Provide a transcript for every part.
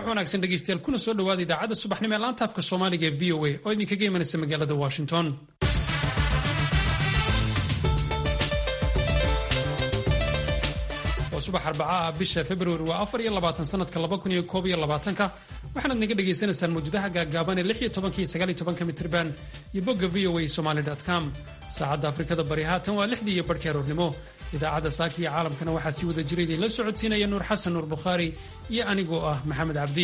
wanaagsan dhegeystayaal kuna soo dhawaada idaacadda subaxnimo ee laanta afka soomaaliga ee v o a oo idinkaga imanaysa magaalada washington waa subax arbacaah bisha februari waa afar iyo labaatan sanadka laba kun iyo koob iyo labaatanka waxaanaad naga dhagaysanaysaan mawjadaha gaagaaban ee lix iyo tobanka iyo sagaal iyo tobanka mitriban iyo bogga v o a somaly com saacadda afrikada bari haatan waa lixdii iyo barhkii aroornimo idaacadda saaka iyo caalamkana waxaa sii wada jira idinla socodsiinaya nuur xasan nuur bukhaari iyo anigoo ah maxamed cabdi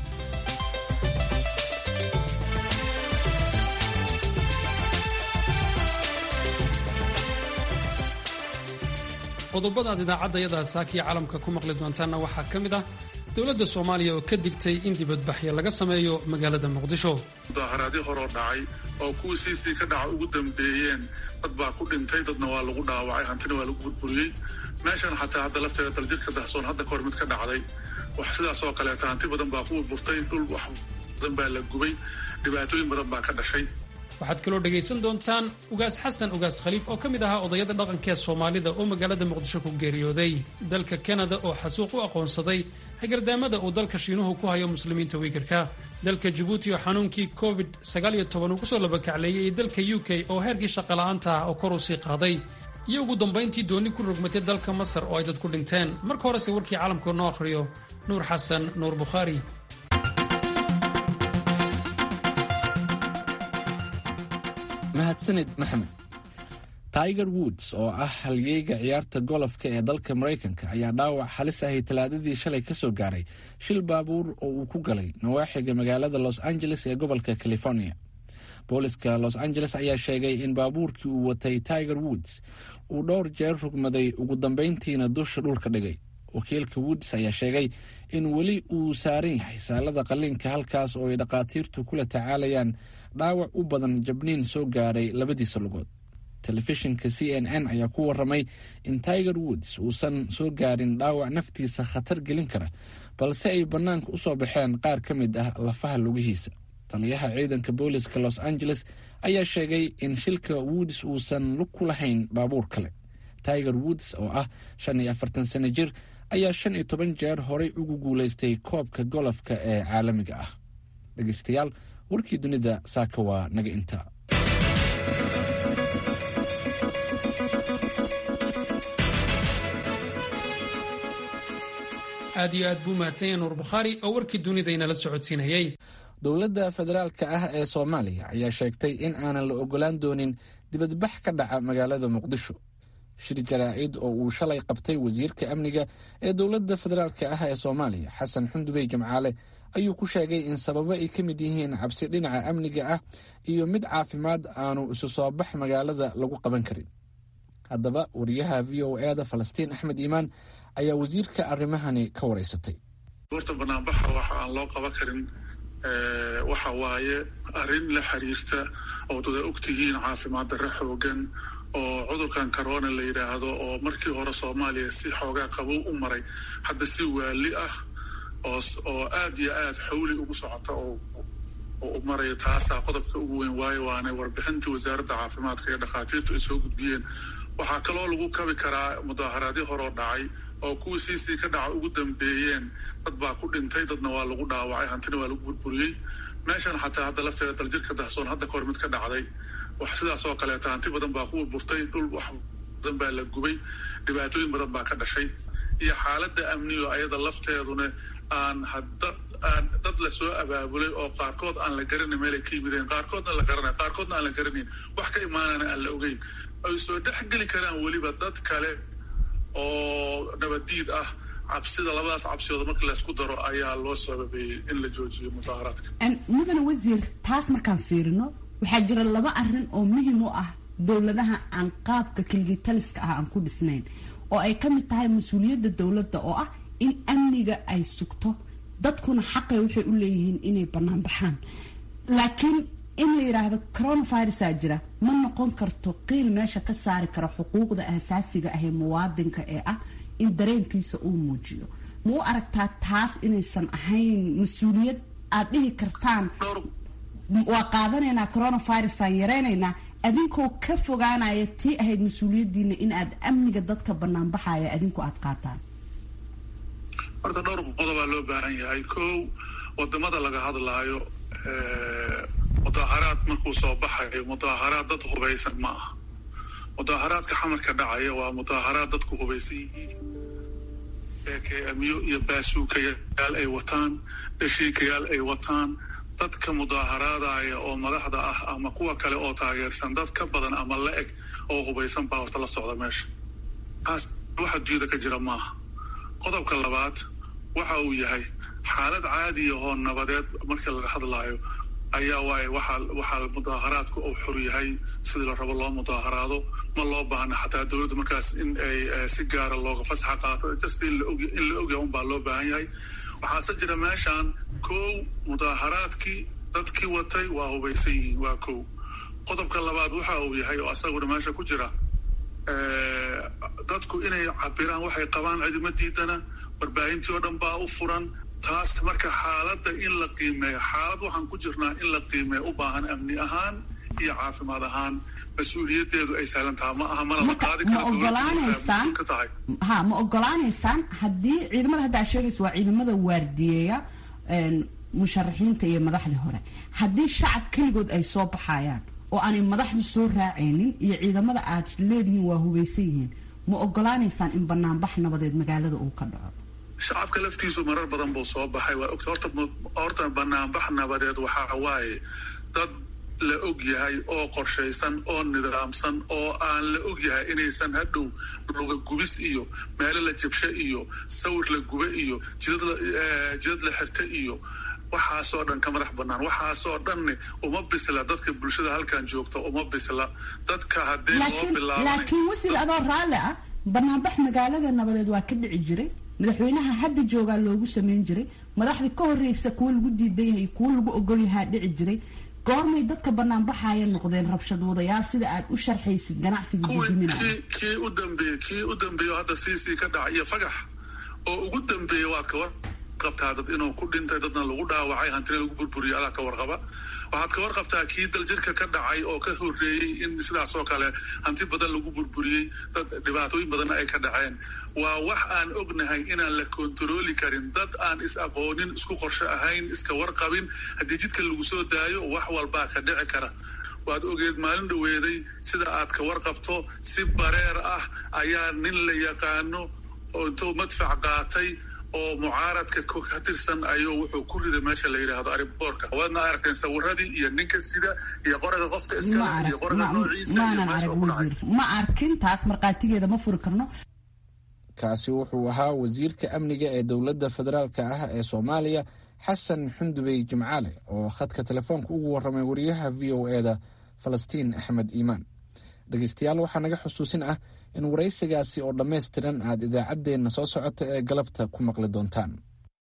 qodobadaad idaacadayada saaka iyo caalamka ku maqli doontaanna waxaa ka mid ah dowladda soomaaliya oo ka digtay in dibadbaxyo laga sameeyo magaalada muqdisho mudaharaadyo horoo dhacay oo kuwii siisii ka dhaca ugu dambeeyeen dad baa ku dhintay dadna waa lagu dhaawacay hantina waa lagu burburiyey meeshan xataa hadda lafteeda daljirka dahsoon hadda kahor mid ka dhacday wax sidaas oo kaleeta hanti badan baa ku burburtay dhul wax badan baa la gubay dhibaatooyin badan baa ka dhashay waxaad kaloo dhegaysan doontaan ugaas xasan ugaas khaliif oo ka mid ahaa odayada dhaqanka ee soomaalida oo magaalada muqdisho ku geeriyooday dalka kanada oo xasuuq u aqoonsaday hagardaamada uu dalka shiinuhu ku hayo muslimiinta wiigarka dalka jabuuti oo xanuunkii covid uu kusoo labakacleeyey iyo dalka u k oo heerkii shaqola'aanta ah oo kor u sii qaaday iyo ugu dambayntii doonni ku rogmatay dalka masar oo ay dad ku dhinteen marka horese warkii caalamkao noo akhriyo nuur xasan nuur bukhaari mahadsanid maxamed tiger woods oo ah halyeyga ciyaarta golofka ee dalka maraykanka ayaa dhaawac halis ahi talaadadii shalay ka soo gaaray shil baabuur oo uu ku galay nawaaxiga magaalada los angeles ee gobolka california booliska los angeles ayaa sheegay in baabuurkii uu watay tiger woods uu dhowr jeer rugmaday ugu dambayntiina dusha dhulka dhigay wakiilka woods ayaa sheegay in weli uu saaran yahay saalada qalliinka halkaas oo ay dhakhaatiirtu kula tacaalayaan dhaawac u badan jabniin soo gaaray labadiisa lugood telefishinka c n n ayaa ku waramay in tiger woods uusan soo gaarin dhaawac naftiisa khatar gelin kara balse ay bannaanka u soo baxeen qaar ka mid ah lafaha lugihiisa taliyaha ciidanka booliska los angeles ayaa sheegay in shilka woods uusan lug ku lahayn baabuur kale tiger woods oo ah shan iyo afartan sano jir ayaa shan iyo toban jeer horay ugu guulaystay koobka golofka ee caalamiga ah dhegeystayaal warkii dunida saaka waa naga intaa aad iyo aad buu mahadsan yahay nuur bukhaari oo warkii dunida inala socodsiinayay dowladda federaalka ah ee soomaaliya ayaa sheegtay in aanan la ogolaan doonin dibadbax ka dhaca magaalada muqdisho shir jaraa'id oo uu shalay qabtay wasiirka amniga ee dowladda federaalka ah ee soomaaliya xasan xundubey jimcaale ayuu ku sheegay in sababo ay ka mid yihiin cabsi dhinaca amniga ah iyo mid caafimaad aanu isu soo bax magaalada lagu qaban karin haddaba wariyaha v o e da falastiin axmed iimaan ayaa wasiirka arrimahani ka wareysatay horta banaanbaxa waxa aan loo qaban karin waxa waaye arrin la xiriirta oo dada ogtihiin caafimaad darre xoogan oo cudurkan corona la yidhaahdo oo markii hore soomaaliya si xoogaa qabow u maray hadda si waali ah oo aad iyo aad xawli ugu socota oo u maraya taasaa qodobka ugu weyn waayo waana warbixintii wasaaradda caafimaadka iyo dhakhaatiirtu ay soo gudbiyeen waxaa kaloo lagu kabi karaa mudaharaadyo horoo dhacay oo kuwii siisii ka dhaca ugu dambeeyeen dad baa ku dhintay dadna waa lagu dhaawacay hantina waa lagu burburiyey meeshan xataa hadda lafteeda daljirka dahsoon hadda kahor mid ka dhacday wax sidaas oo kaleeta hanti badan baa ku burburtay dhul wax badan baa la gubay dhibaatooyin badan baa ka dhashay iyo xaaladda amnigo ayada lafteeduna aan hadda aan dad lasoo abaabulay oo qaarkood aan la garanay meelay ka yimideen qaarkoodna la garanay qaarkoodna aan la garanayn wax ka imaanana aan la ogeyn ay soo dhex geli karaan weliba dad kale oo nabadiid ah cabsida labadaas cabsiyood markii laysku daro ayaa loo sababeeyey in la joojiyo mudaharaadka mudane wasiir taas markaan fiirino waxaa jira laba arin oo muhiim u ah dowladaha aan qaabka keligitaliska ah aan ku dhisnayn oo ay ka mid tahay mas-uuliyadda dowladda oo ah in amniga ay sugto dadkuna xaqay waxay u leeyihiin inay bannaan baxaan laakiin in la yidhaahdo coronavirusaa jira ma noqon karto qiil meesha ka saari kara xuquuqda asaasiga ah ee muwaadinka ee ah in dareenkiisa uu muujiyo ma u aragtaa taas inaysan ahayn mas-uuliyad aada dhihi kartaan waa qaadanaynaa coronavirusaan yaraynaynaa adinkoo ka fogaanaya tii ahayd mas-uuliyadiina in aad amniga dadka banaanbaxaya adinku aada qaataan horta dhowr qodobaa loo baahan yahay kow wadamada laga hadlaayo mudaaharaad markuu soo baxayo mudaaharaad dad hubaysan ma aha mudaaharaadka xamarka dhacaya waa mudaaharaad dadku hubaysan yihiin eekmyo iyo baasuukayaal ay wataan dhashiikayaal ay wataan dadka mudaaharaadaya oo madaxda ah ama kuwa kale oo taageersan dad ka badan ama la eg oo hubaysan baa horta la socda meesha taas wax adduunyada ka jira maaha qodobka labaad waxa uu yahay xaalad caadiya oo nabadeed markii laga hadlaayo ayaa waaye waxaa waxaa mudaaharaadku uu xor yahay sidii la rabo loo mudaaharaado ma loo baahna xataa dowladda markaas in ay si gaara looga fasaxa qaato just in la ogyahay unbaa loo baahan yahay waxaase jira meeshaan kow mudaaharaadkii dadkii watay waa hubaysan yihiin waa kow qodobka labaad waxa uu yahay oo asaguna meesha ku jira dadku inay cabiraan waxay qabaan cidima diidana warbaahintii oo dhan baa u furan taas marka xaaladda in la qiimeeyo xaalad waxaan ku jirnaa in la qiimeeyo u baahan amni ahaan iyo caafimaad ahaan mas-uuliyadeedu ay sahlan tahay ma aha mana la qaadi ma ogolaanaysaan ha ma ogolaanaysaan haddii ciidamada hadda aad sheegaysa waa ciidamada waardiyeeya musharaxiinta iyo madaxdii hore haddii shacab keligood ay soo baxayaan oo aanay madaxdu soo raacaynin iyo ciidamada aad leedihiin waa hubaysan yihiin ma ogolaanaysaan in banaanbax nabadeed magaalada uu ka dhaco shacabka laftiisu marar badan buu soo baxay waa ogta horta horta banaanbax nabadeed waxaa waaye dad la og yahay oo qorshaysan oo nidaamsan oo aan la og yahay inaysan hadhow luga gubis iyo meelo la jabsho iyo sawir la gube iyo jidad la xirta iyo waxaasoo dhan ka madax banaan waxaasoo dhanne uma bisla dadka bulshada halkan joogta uma bisla dadka haddii loo bilaabo laakiin wasiir adoo raalli ah banaanbax magaalada nabadeed waa ka dhici jiray madaxweynaha hadda joogaa loogu sameyn jiray madaxda ka horreysa kuwa lagu diidan yahay kuwa lagu ogol yahaa dhici jiray goormay dadka banaanbaxaya noqdeen rabshad wadayaal sida aad u sharxaysid ganacsiga gudiminaya kii u dambeeye kii u dambeeyo hadda siisii ka dhaca iyo fagax oo ugu dambeeya waad kawar qabtaa dad inuu ku dhintay dadna lagu dhaawacay hantina lagu burburiyay adaa ka warqaba waxaad ka warqabtaa kii daljirka ka dhacay oo ka horreeyey in sidaas oo kale hanti badan lagu burburiyey dad dhibaatooyin badanna ay ka dhaceen waa wax aan ognahay inaan la kontarooli karin dad aan is aqoonin isku qorsho ahayn iska warqabin haddii jidka lagu soo daayo wax walbaa ka dhici kara waad ogeed maalin dhoweeday sida aad ka warqabto si bareer ah ayaa nin la yaqaano oo intuu madfac qaatay oo mucaaradka ka tirsan ayuu wuxuu ku riday meesha la yidhaahdo ariboorka waadna aragteen sawiradii iyo ninka sida iyo qoraga qofka iskale iyo qoraga noociisa ma arkin taas markhaatigeeda ma furi karno kaasi wuxuu ahaa wasiirka amniga ee dowladda federaalka ah ee soomaaliya xasan xundubey jimcaale oo khadka telefoonka ugu warramay wariyaha v o eda falastiin axmed iimaan dhegeystayaal waxaa naga xusuusin ah in waraysigaasi oo dhammaystiran aad idaacaddeenna soo socota ee galabta ku maqli doontaan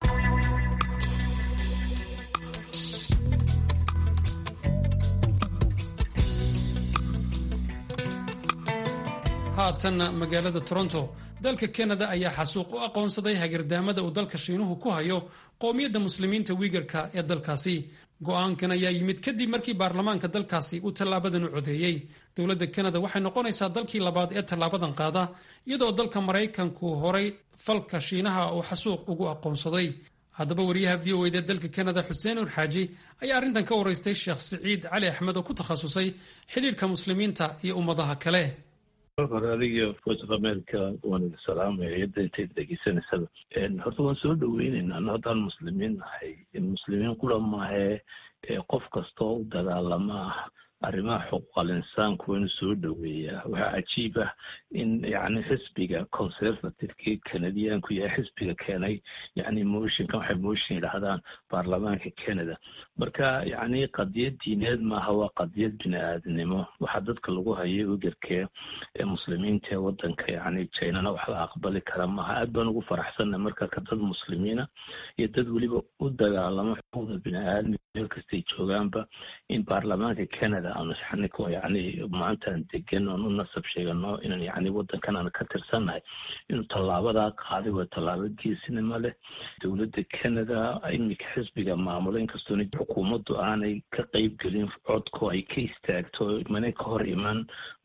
haatanna magaalada toronto dalka kanada ayaa xasuuq u aqoonsaday hagardaamada uu dalka shiinuhu ku hayo qowmiyadda muslimiinta wiigarka ee dalkaasi go-aankan ayaa yimid kadib markii baarlamaanka dalkaasi uu tallaabadan u codeeyey dowladda kanada waxay noqonaysaa dalkii labaad ee tallaabadan qaada iyadoo dalka maraykanku horay falka shiinaha uu xasuuq ugu aqoonsaday haddaba wariyaha v o ed ee dalka kanada xuseen ur xaaji ayaa arrintan ka waraystay sheekh siciid cali axmed oo ku takhasusay xidhiirka muslimiinta iyo ummadaha kale hore adiga voice of america waan idin salaamaya yadda intayd dhegeysanaysaba horta waan soo dhaweyneynaa ano haddaan muslimiin nahay muslimiin kula maahee qof kastoo u dagaalama ah arrimaha xuquuqal insaanku waynu soo dhoweeyaa waxaa cajiib ah in yacni xisbiga conservativekii canadiyaanku yahay xisbiga keenay yacni motionkan waxay motion yidhaahdaan baarlamaanka canada marka yacni qadiyad diineed maaha waa qadiyad bini aadnimo waxaa dadka lagu hayay ugarkee ee muslimiinta ee wadanka yacni jainana wax la aqbali kara maaha aad baan ugu faraxsanna marka ka dad muslimiina iyo dad weliba u dagaalamo xuquuqda bini aadmiga meel kastay joogaanba in baarlamaanka canada aanu xaniko yacni maantaan degan oon u nasab sheegano inaan yacni wadankan aan ka tirsannahay inuu tallaabadaa qaaday waa tallaabo geesinimo leh dowladda canada iminka xisbiga maamulo inkastoona xukuumaddu aanay ka qeyb gelin codko ay ka istaagto mana ka hor iman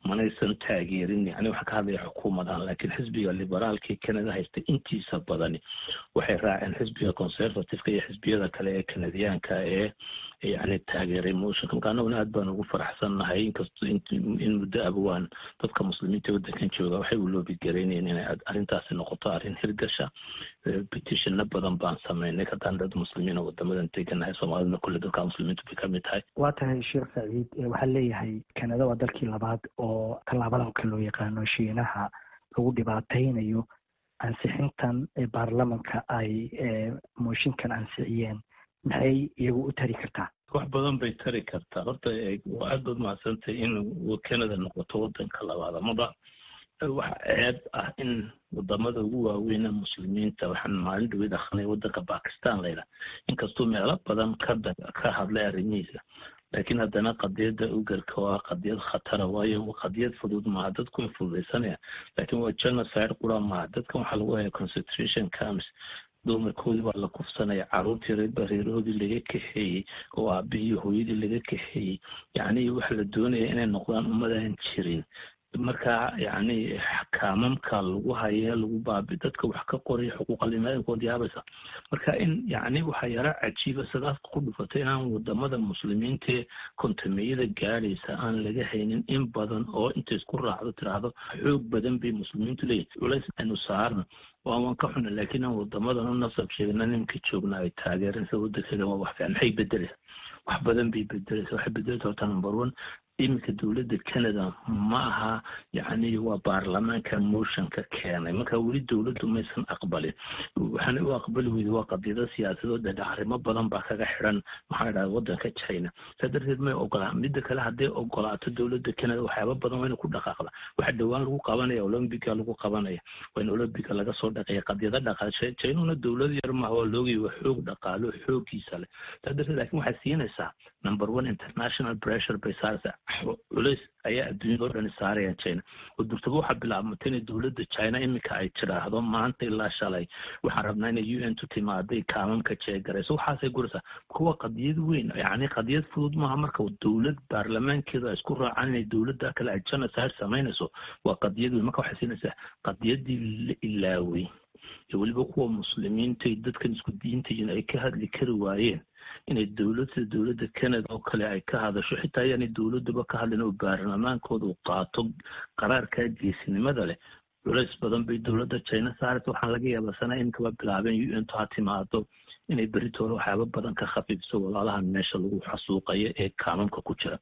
manaysan taageerin yani waxaa ka hadlaya xukuumadan laakiin xisbiga liberaalkii canada haystay intiisa badani waxay raaceen xisbiga conservativeka iyo xisbiyada kale ee canadiyaanka ee yani taageeray motionka marka annaguna aad baan ugu faraxsannahay inkastoo in muddo abawaan dadka muslimiinta waddankan jooga waxay u loobi garaynayeen inay arrintaasi noqoto arrin hirgasha petitionna badan baan sameynay haddaan dad muslimiina wadamadan deganahay soomaaliduna kulle dadka muslimiintu bay kamid tahay waa tahay sheekh saciid waxaa leeyahay kanada waa dalkii labaad oo tallaabadanka loo yaqaano shiinaha lagu dhibaataynayo ansixintan baarlamanka ay mooshinkan ansixiyeen maxay iyagu u tari kartaa wax badan bay tari kartaa horta waa aad baad mahadsantay in canada noqoto wadanka labaad amaba waxa ceeb ah in wadamada ugu waaweyna muslimiinta waxaan maalin dhaweyd akrinay wadanka bakistan layidhaha inkastuu meelo badan ka ka hadlay arrimihiisa laakiin haddana qadiyadda ugarka waa qadiyad khatara waayo qadiyad fudud maaha dadku way fududaysanaya laakiin waa genocide qura maaha dadkan waxaa lagu haya concentration camps dumarkoodii baa la kufsanaya caruurtii bareerahoodii laga kaxeeyey oo aabihii hooyadii laga kaxeeyey yacni waxa la doonaya inay noqdaan ummadaan jirin marka yacni kaamamka lagu haya lagu baabi dadka wax ka qoraya xuquuqalimaadinkood yaabaysa marka in yacni waxaa yara cajiiba sidaas ku dhufatay inaan wadamada muslimiintae kontameyada gaadhaysa aan laga haynin in badan oo inta isku raacdo tiraahdo xoog badan bay muslimiintu leeyihin culays aynu saarno waa waan ka xuna laakiin aan wadamadan u nasab sheegna nimka joogna ay taageereen sida wadankeeda waa wax fiican maxay bedeleysa wax badan bay bedeleysa waxay bedeleysa horta number one iminka dowladda canada ma aha yacni waa baarlamaanka motionka keenay marka weli dowladdu maysan aqbalin waxaana u aqbali weyda waa qadiyado siyaasadood dhedhe arrimo badan baa kaga xiran maxaa idhaha wadanka china saa darteed may ogolaan midda kale hadday ogolaato dowladda canada waxyaaba badan waa ina ku dhaqaaqda waxa dhowaan lagu qabanaya olombiga lagu qabanaya waa in olombiga laga soo dhaqeeya qadiyado dhaqaashe chinuna dowlad yar maaha waa loogay waa xoog dhaqaalo xoogiisa leh saa darteed laakiin waxay siinaysaa number one international pressure bay saaraysaa culays ayaa adduunyada o dhani saarayaan china oo durtaba waxaa bilaabmatay inay dowladda china iminka ay tiraahdo maanta ilaa shalay waxaan rabnaa inay u n tu timaaday kaamamka jeegarayso waxaasay guraysaa kuwa qadiyad weyn yacni qadiyad fudud maaha marka dowlad baarlamaankeedu ay isku raacaan inay dowladda kale ay genocide samaynayso waa qadiyad weyn marka waxay siinaysaa qadiyadii la ilaaway iyo weliba kuwa muslimiinta iyo dadkan isku diintayin ay ka hadli kari waayeen inay dowlad sida dowladda canada oo kale ay ka hadasho xitaa ayaanay dowladduba ka hadlin oo baarlamaankooda uu qaato qaraarkaa geesinimada leh culays badan bay dowladda china saaraysa waxaan laga yaabaa sana iminkaba bilaabeen u n to ha timaado inay beritoole waxyaaba badan ka khafiifso walaalahan meesha lagu xasuuqayo ee kaamamka ku jira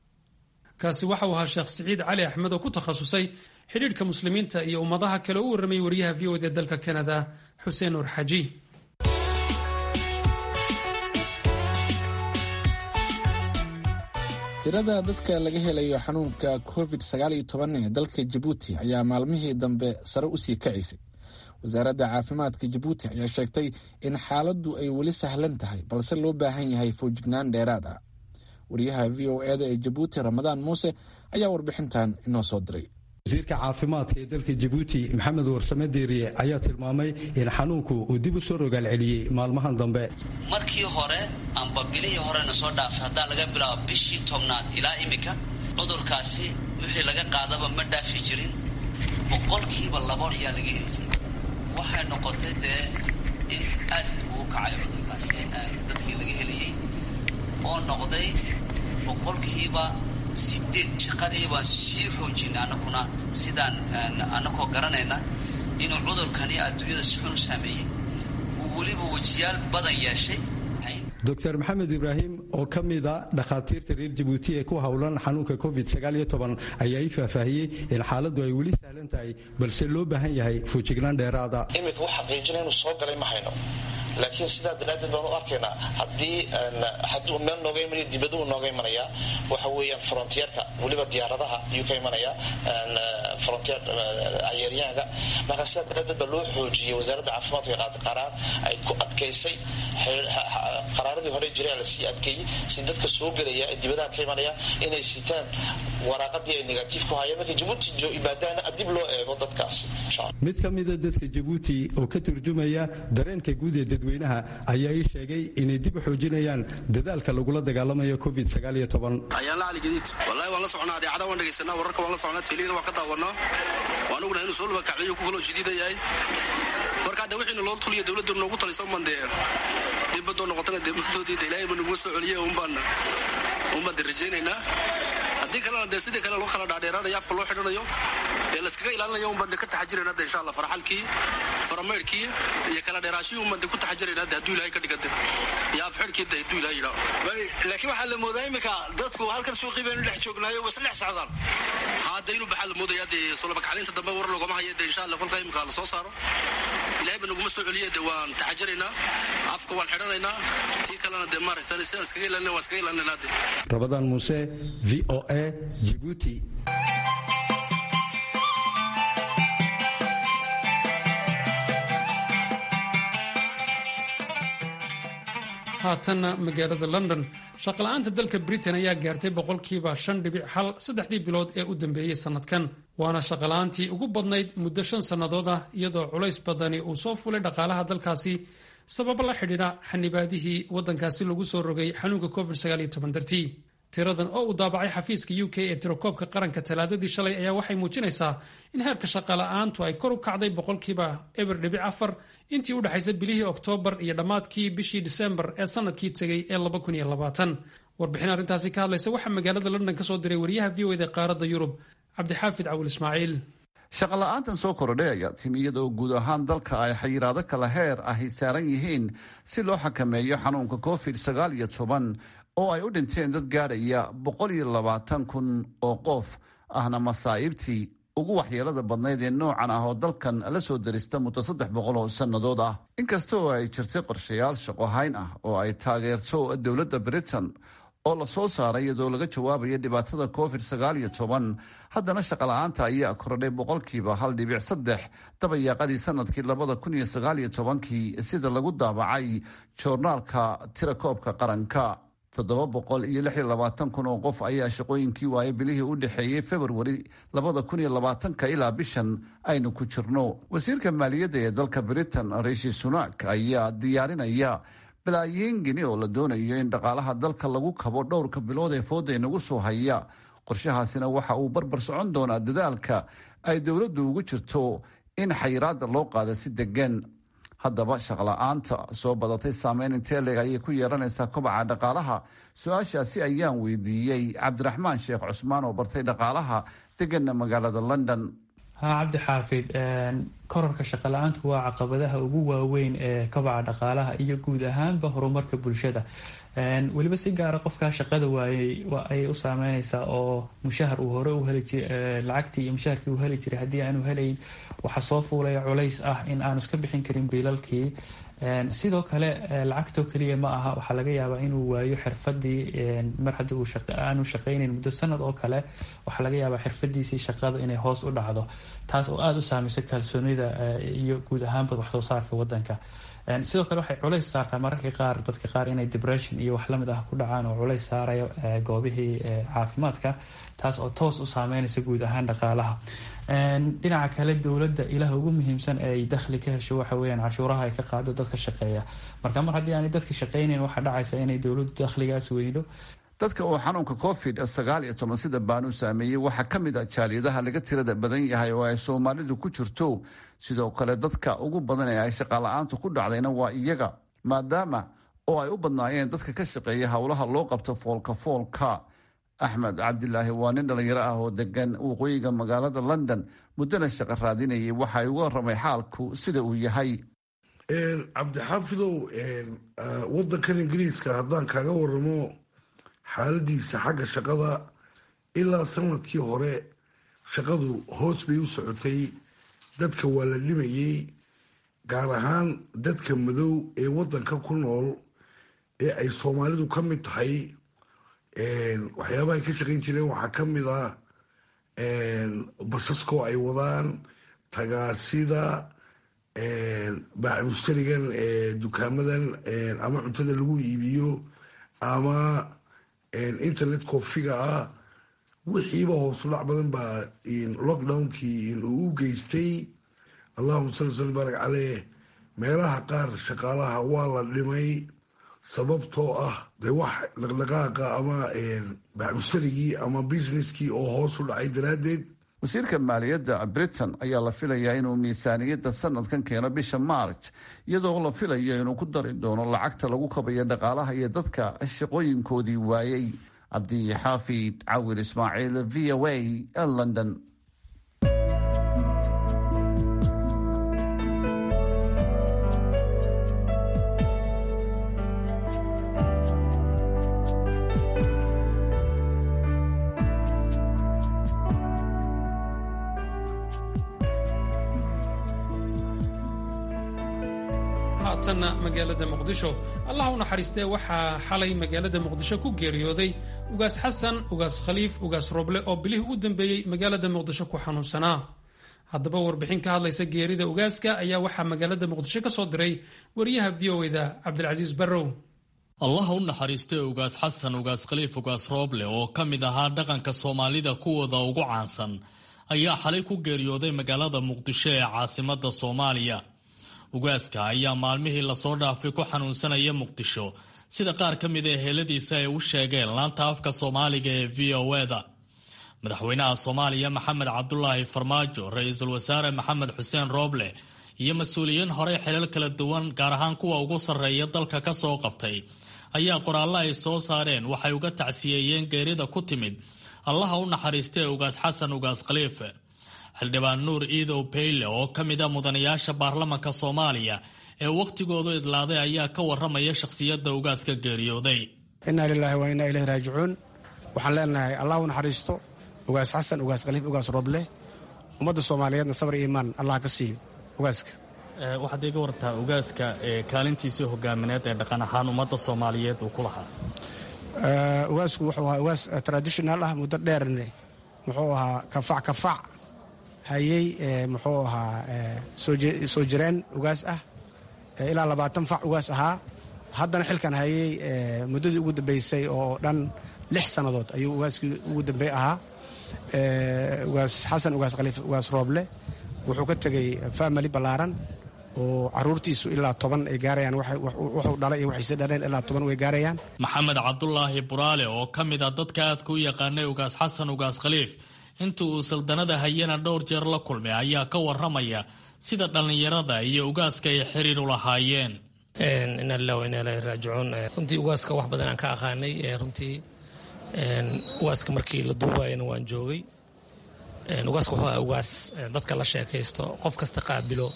kaasi waxa uu ahaa sheekh siciid cali axmed oo ku takhasusay xidhiidhka muslimiinta iyo ummadaha kale u warramay wariyaha v o d ee dalka canada xuseen nuur xaji tirada dadka laga helayo xanuunka covid sagaaliyo toban ee dalka jabuuti ayaa maalmihii dambe sare usii kacaysay wasaaradda caafimaadka jabuuti ayaa sheegtay in xaaladdu ay weli sahlan tahay balse loo baahan yahay foojignaan dheeraad ah wariyaha v o eda ee jabuuti ramadaan muuse ayaa warbixintan inoo soo diray wasiirka caafimaadka ee dalka jabuuti maxamed warsame deeriye ayaa tilmaamay in xanuunku uu dib u soo rogaal celiyey maalmahan dambe markii hore amba bilihii horena soo dhaafay haddaa laga bilaabo bishii tobnaad ilaa iminka cudurkaasi wixii laga qaadaba ma dhaafi jirin boqolkiiba labo ayaa laga heli jiray waxay noqotay dee in aad uu kacay cudurkaasi dadkii laga helayey oo noqday boqolkiiba sideed shaqadii baan sii xoojinay anaguna sidaan anagoo garanayna inuu cudurkani adduunyada si xun u saameeyey uu weliba wejiyaal badan yeeshay doctor maxamed ibraahim oo ka mida dhakhaatiirta reer jabuuti ee ku howlan xanuunka covid ayaa ii faahfaahiyey in xaaladdu ay weli sahlan tahay balse loo baahan yahay foojignaan dheeraada iminka wax xaqiijina inuu soo galay ma hayno laakiin sidaa daraaddeed baan u arkaynaa haddii hadduu meel nooga imanaya dibaduu nooga imanaya waxa weeyaan frontierka weliba diyaaradaha ayuu ka imanaya frontier cayeeryaanka marka sidaa daraaddeed baa loo xoojiyey wasaaradda caafimaadka ee qaata qaraar ay ku adkaysay qaraaradii hore jiray lasii adkeeyey si dadka soo gelaya ee dibadaha ka imanaya inay sitaan waraaqadii ay negatiif ku hayeen markay jabuuti yimaadaana dib loo eego dadkaasi mid ka mida dadka jabuuti oo ka turjumaya dareenka guud ee dadweynaha ayaa ii sheegay inay dib u xoojinayaan dadaalka lagula dagaalamayo covid ayaan la caligadiid wallahi waan la socnaa adeecada waan dhegaysanaa wararka waan la socnaa teliyada waan ka daawanaa waan ognahay inuu soo labakacliyo ku kaloo jadiida yahay marka hadde wixiina loo tuliyo dowladdu noogu taliso umbaan dee dibadoo noqotana dee muddoodii de ilaahay ba naguma soo celiye umbaan umbaan de rajaynaynaa haddii kalena dee sidii kale loo kala dhaadheeraanayo afka loo xidhanayo ee layskaga ilaalinayo umbaan de ka taxajirayna de insha allah faraxalkii farameydhkii iyo kala dheeraashihii umbaan de ku taxajirayna de hadduu ilahay ka dhigante iyo afxidhkii de hadduu ilahay yidhaho laakiin waxaa la moodaa iminka dadku halkan suuqii baynu dhex joognaayo wasa dhex socdaan hadda inuu baxaa la moodaya dee solobakacliinta dambe war loogama hayo de insha allah kolka imika la soo saaro ilahay ba naguma soo celiye de waan taxajiraynaa afka waan xidhanaynaa tii kalena de maaragtan sidaan iskaga ilaalina waan iskaga ilaalinaynaa de rabadaan muuse v o a jibuuti haatanna magaalada london shaqala-aanta dalka britain ayaa gaartay boqolkiiba shan dhibic hal saddexdii bilood ee u dambeeyey sannadkan waana shaqala-aantii ugu badnayd muddo shan sannadood ah iyadoo culays badani uu soo fulay dhaqaalaha dalkaasi sababo la xidhiidha xanibaadihii waddankaasi lagu soo rogay xanuunka covid dartii tiradan oo uu daabacay xafiiska u k ee tirakoobka qaranka talaadadii shalay ayaa waxay muujinaysaa in heerka shaqala-aantu ay kor u kacday boqolkiiba eber dhibic afar intii u dhexaysa bilihii oktoobar iyo dhammaadkii bishii disembar ee sannadkii tegay ee warbixin arrintaasi ka hadlaysa waxaa magaalada london ka soo diray wariyaha v o eda qaaradda yurub cabdixaafid cawil ismaaciil shaqola'aantan soo kordhay ayaa timi iyadoo guud ahaan dalka ay xayiraado kala heer ahy saaran yihiin si loo xakameeyo xanuunka covid sagaal iyo toban oo ay u dhinteen dad gaadhaya boqol iyo labaatan kun oo qof ahna masaa'ibtii ugu waxyeelada badnayd ee noocan ah oo dalkan la soo darista muddo saddex boqol oo sannadood ah inkasta oo ay jirtay qorshayaal shaqohayn ah oo ay taageerto dowladda britain oo la soo saaray iyadoo laga jawaabayo dhibaatada covid sagaal iyo toban haddana shaqala-aanta ayaa kordhay boqolkiiba hal dhibic saddex dabayaaqadii sanadkii labada kun iyo sagaal iyo tobankii sida lagu daabacay joornaalka tirakoobka qaranka toddoba boqol iyo lix iyo labaatan kun oo qof ayaa shaqooyinkii waayay bilihii u dhexeeyey februari labada kun iyo labaatanka ilaa bishan aynu ku jirno wasiirka maaliyadda ee dalka britain rishi sunak ayaa diyaarinaya balaayiin gini oo la doonayo in dhaqaalaha dalka lagu kabo dhowrka bilood ee fooda inagu soo haya qorshahaasina waxa uu barbar socon doonaa dadaalka ay dowladdu ugu jirto in xayiraada loo qaado si degan haddaba shaqla-aanta soo badatay saameyn intee leeg ayay ku yeelanaysaa kobaca dhaqaalaha su-aashaasi ayaan weydiiyey cabdiraxmaan sheekh cusmaan oo bartay dhaqaalaha deganna magaalada london ha cabdi xaafid korarka shaqala-aantu waa caqabadaha ugu waaweyn ee kobaca dhaqaalaha iyo guud ahaanba horumarka bulshada weliba si gaara qofkaa shaqada waayey ayay u saameyneysaa oo mushahar uu hore uheli jir lacagtii iyo mushaharkii uu heli jiray haddii aanu helayn waxaa soo fuulaya culays ah in aanu iska bixin karin biilalkii sidoo kale lacagtoo keliya ma aha waxaa laga yaabaa inuu waayo xirfadii mar haddii aanu shaqaynayn muddo sanad oo kale waxaa laga yaabaa xirfadiisii shaqada inay hoos u dhacdo taas oo aada u saameysa kalsoonida iyo guud ahaanba waxsoo saarka wadanka sidoo kale waxay culays saartaa mararka qaar dadka qaar inay depression iyo wax lamid ah ku dhacaan oo culays saarayo goobihii caafimaadka taas oo toos u saameynaysa guud ahaan dhaqaalaha dhinaca kale dowladda ilaha ugu muhiimsan ee ay dakhli ka hesho waxa weyaan cashuuraha ay ka qaado dadka shaqeeya marka mar haddii aanay dadka shaqeynayn waxaa dhacaysa inay dowladdu dakhligaas weydo dadka uu xanuunka covid sagaal iyo toban sida baanu saameeyey waxaa ka mid ah jaaliyadaha laga tirada badan yahay oo ay soomaalidu ku jirto sidoo kale dadka ugu badan ee ay shaqala-aantu ku dhacdayna waa iyaga maadaama oo ay u badnaayeen dadka ka shaqeeya howlaha loo qabto foolka foolka axmed cabdilaahi waa nin dhalinyaro ah oo degan waqooyiga magaalada london muddana shaqo raadinayay waxa ay uga waramay xaalku sida uu yahay cabdixaafidow wadankan ingiriiska haddaan kaaga waramo xaaladiisa xagga shaqada ilaa sanadkii hore shaqadu hoos bay u socotay dadka waa la dhimayey gaar ahaan dadka madow ee wadanka ku nool ee ay soomaalidu ka mid tahay waxyaabahay ka shaqayn jireen waxaa ka mid ah basaskoo ay wadaan tagaasida baaxmushtarigan dukaamadan ama cuntada lagu iibiyo ama internet kofiga ah wixiiba hoosudhac badan baa lockdownkii uu u geystay allahuma sali sali baarak caleyh meelaha qaar shaqaalaha waa la dhimay sababtoo ah dee wax dhaqdhaqaaqa ama bacmustarigii ama businesskii oo hoos u dhacay daraaddeed wasiirka maaliyadda britain ayaa la filayaa inuu miisaaniyadda sanadkan keeno bisha march iyadoo la filayo inuu ku dari doono lacagta lagu kabayo dhaqaalaha iyo dadka shaqooyinkoodii waayey cabdixaafid cawir ismaaciil v o a london haatanna magaalada muqdisho allah u naxariistee waxaa xalay magaalada muqdisho ku geeriyooday ugaas xasan ugaas khaliif ugaas roble oo bilihii u dambeeyey magaalada muqdisho ku xanuunsanaa haddaba warbixin ka hadlaysa geerida ugaaska ayaa waxaa magaalada muqdisho ka soo diray wariyaha v o eda cabdilcasiis barrow allah u naxariistay ugaas xasan ugaas khaliif ugaas rooble oo ka mid ahaa dhaqanka soomaalida kuwooda ugu caansan ayaa xalay ku geeriyooday magaalada muqdisho ee caasimada soomaaliya ugaaska ayaa maalmihii lasoo dhaafay ku xanuunsanaya muqdisho sida qaar ka mid a heeladiisa ay u sheegeen laanta afka soomaaliga ee v o eda madaxweynaha soomaaliya maxamed cabdulaahi farmaajo ra-iisul wasaare maxamed xuseen rooble iyo mas-uuliyiin horey xilal kala duwan gaar ahaan kuwa ugu sarreeya dalka ka soo qabtay ayaa qoraallo ay soo saareen waxay uga tacsiyeeyeen geerida ku timid allaha u naxariistay ugaas xasan ugaas khaliife xildhibaan nuur iidow bayle oo ka mid a mudanayaasha baarlamanka soomaaliya ee wakhtigoodu idlaaday ayaa ka waramaya shakhsiyadda ugaaska geeriyooday innaa lilaahi wa innaa ilayhi raajicuun waxaan leenahay allah u naxariisto ugaas xasan ugaas khaliif ugaas roble ummadda soomaaliyeedna sabar iyo imaan allah ka siiyo ugaaska waxaad iga wartaa ugaaska kaalintiisii hogaamineed ee dhaqan ahaan ummadda soomaaliyeed uu ku lahaa ugaasku wuxuu ahaa ugaas traditional ah muddo dheerne muxuu ahaa kafac kafac hayey muxuu ahaa soo jireen ugaas ah ilaa labaatan fac ugaas ahaa haddana xilkan hayey muddadii ugu dambeysay oo dhan lix sannadood ayuu ugaaskii ugu dambey ahaa ugaas xasan ugaas khaliif ugaas rooble wuxuu ka tegey family ballaaran oo caruurtiisu ilaa toban ay gaarayaan wuxuu dhalay iyo waxayse dhaleen ilaa toban way gaarayaan maxamed cabdulaahi buraale oo ka mid a dadka aadka u yaqaanay ugaas xasan ugaas khaliif inta uu saldanada hayana dhowr jeer la kulmay ayaa ka waramaya sida dhallinyarada iyo ugaaska ay xiriir u lahaayeen inaa lilah wa inaa ilahi raajicuun runtii ugaaska wax badan aan ka aqaanay runtii ugaaska markii la duubayana waan joogay ugaaska wuxuu ahaa ugaas dadka la sheekaysto qof kasta qaabilo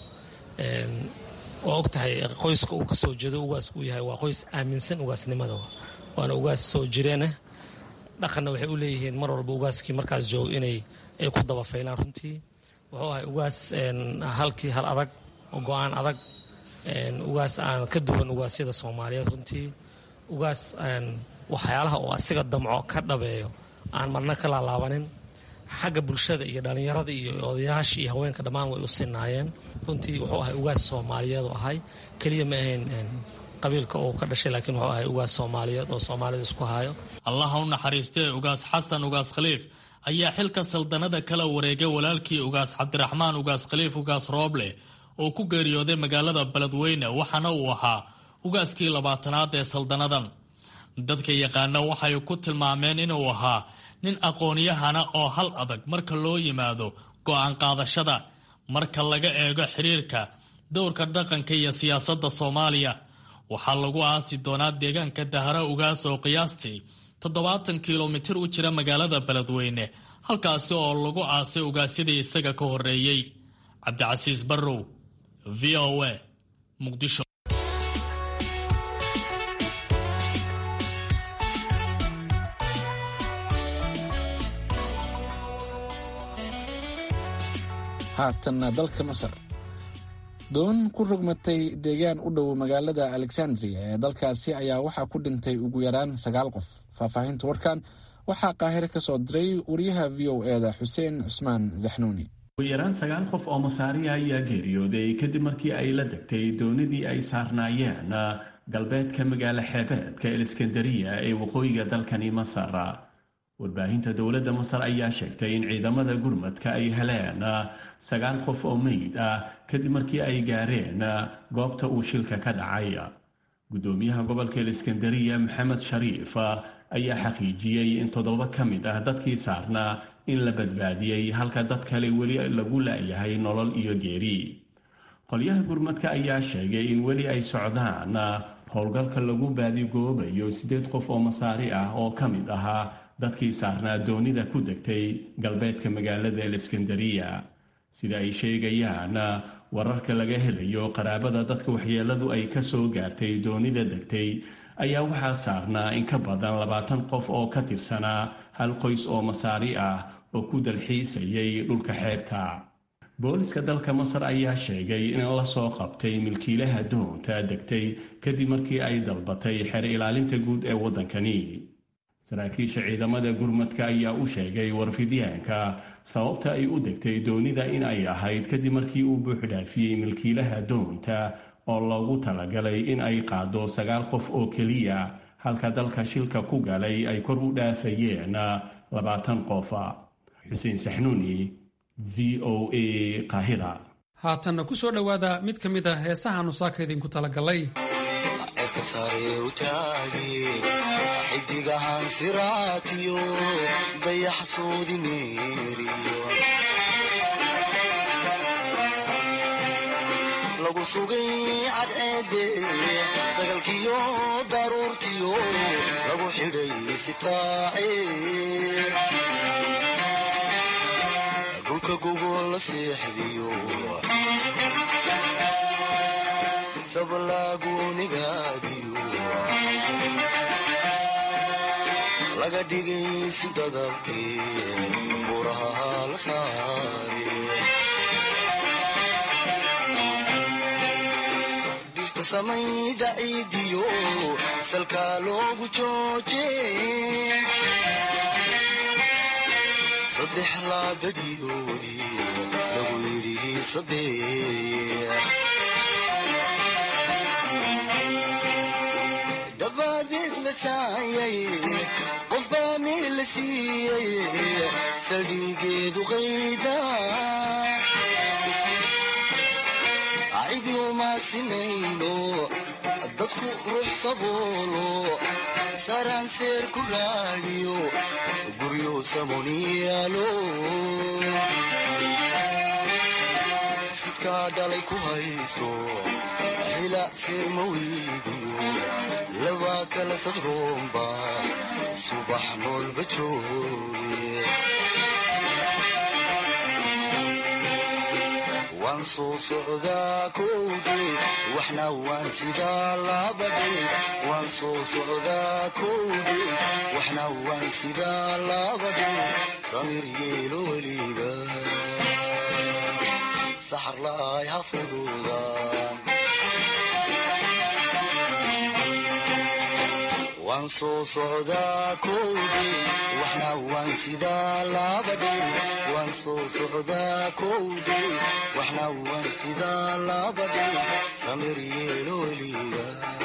oo og tahay qoyska uu ka soo jeedo ugaasku uu yahay waa qoys aaminsan ugaasnimada waana ugaas soo jireenah dhaqanna waxay u leeyihiin mar walba ugaaskii markaas jooga inay ay ku dabafaylaan runtii wuxuu ahay ugaas halkii hal adag oo go-aan adag ugaas aan ka duwan ugaasyada soomaaliyeed runtii ugaas waxyaalaha oo asiga damco ka dhabeeyo aan marna ka laalaabanin xagga bulshada iyo dhallinyarada iyo odayaasha iyo haweenka dhammaan way u sinaayeen runtii wuxuu ahay ugaas soomaaliyeed u ahay keliya ma ahayn qabiilka uu ka dhashay laakiin wuxuu ahay ugaas soomaaliyeed oo soomaalida isku hayo allaha u naxariistee ugaas xasan ugaas khaliif ayaa xilka saldanada kala wareegay walaalkii ugaas cabdiraxmaan ugaas khaliif ugaas rooble oo ku geeriyooday magaalada beledweyne waxaana uu ahaa ugaaskii labaatanaad ee saldanadan dadka yaqaana waxay ku tilmaameen inuu ahaa nin aqoonyahana oo hal adag marka loo yimaado go'aan qaadashada marka laga eego xiriirka dowrka dhaqanka iyo siyaasadda soomaaliya waxaa lagu aasi doonaa deegaanka dahara ugaas oo qiyaastii toddobaatan kilomitir u jira magaalada beledweyne halkaasi oo lagu aasay ugaasyadii isaga ka horreeyey cabdicasiis barrow v o a muqdisho haatanna dalka masar doon ku rogmatay deegaan u dhow magaalada alexandria ee dalkaasi ayaa waxaa ku dhintay ugu yaraan sagaal qof faahfaahinta warkan waxaa qaahire ka soo diray wariyaha v o eda xuseen cusmaan zaxnuuni ugu yaraan sagaal qof oo masaariya ayaa geeriyooday kadib markii ay la degtay doonidii ay saarnaayeen galbeedka magaalo xeebeedka eliskandariya ee waqooyiga dalkani masar warbaahinta dowladda masar ayaa sheegtay in ciidamada gurmadka ay heleen sagaal qof oo meyd ah kadib markii ay gaareen goobta uu shilka ka dhacay guddoomiyaha gobolka iskandariya maxamed shariif ayaa xaqiijiyey in toddoba ka mid ah dadkii saarnaa in la badbaadiyey halka dad kale weli lagu la'yahay nolol iyo geeri qolyaha gurmadka ayaa sheegay in weli ay socdaan howlgalka lagu baadigoobayo siddeed qof oo masaari ah oo ka mid ahaa dadkii saarnaa doonida ku degtay galbeedka magaalada aleskandariya sida ay sheegayaan wararka laga helayo qaraabada dadka waxyeeladu ay ka soo gaartay doonida degtay ayaa waxaa saarnaa in ka badan labaatan qof oo ka tirsanaa hal qoys oo masaari ah oo ku dalxiisayay dhulka xeebta booliska dalka masar ayaa sheegay in la soo qabtay milkiilaha doonta degtay kadib markii ay dalbatay xeer ilaalinta guud ee waddankani saraakiisha ciidamada gurmadka ayaa u sheegay warfidyaanka sababta ay u degtay doonida in ay ahayd kadib markii uu buuxdhaafiyey milkiilaha doonta oo loogu talagalay in ay qaado sagaal qof oo keliya halka dalka shilka ku galay ay kor u dhaafayeen labaatan qof xuseen saxnuuni v o a qaahira haatanna ku soo dhowaada mid ka mid a heesahaanu saaka idinku talagalay xidigahan siraatiyo dayaxsoodi meeriyo lagu sugay cadceede sagalkiyo daruurtiyo lagu xidhay sitaace dhulka gogol la seexdiyo sablaagunigaadiyo laga dhigay si dadabkii buraha la saare dirta samayda ciidiyo salkaa loogu jooje saddex laabadiyoodii lagu yidhi sadeex dabadeed la saayay qofbaa meel la siiyey saldhigeedu qayda cidi uma sinayno dadku ruux saboolo saraan seer ku raadiyo guryo samoniyaalo sidkaa dhalay ku haysto hila seerma weydiyo laba kala sadroomba subax noolba jooge waan soo socdaa kowge waxna waan sidaa labadhe waan soo socdaa kowge waxna waan sidaa labadhe samir yeelo weliga saxar laay ha fududaan waan soo socdaa kowge waxna waan sidaa labadhe waan soo socdaa kowge waxna waan sidaa labadhe samir yeelo weliga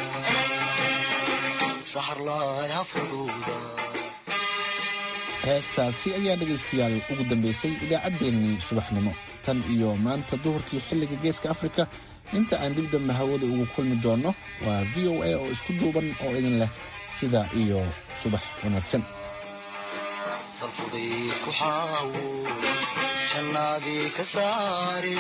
saxar laay ha fududa heestaasi ayaa dhegaystayaal ugu dambaysay idaacaddeenii subaxnimo tan iyo maanta duhurkii xilliga geeska afrika inta aan dib dambe hawada ugu kulmi doonno waa v o a oo isku duuban oo idin leh sidaa iyo subax wanaagsan salfuday ku xaawo jannaadii ka saare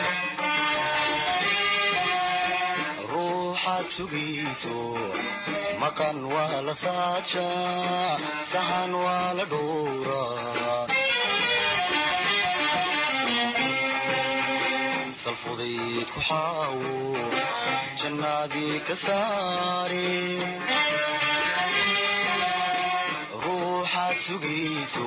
ruuxaad sugayso maqan waa la saajaa sahan waa la dhowraa salfudayd ku xaawo jannaadii ka saare ruuxaad sugayso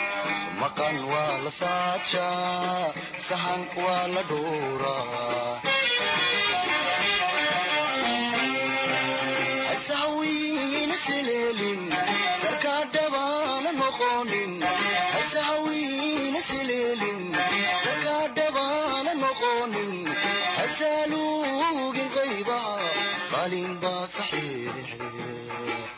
maqan waa la saajaa sahan waa la dhowraa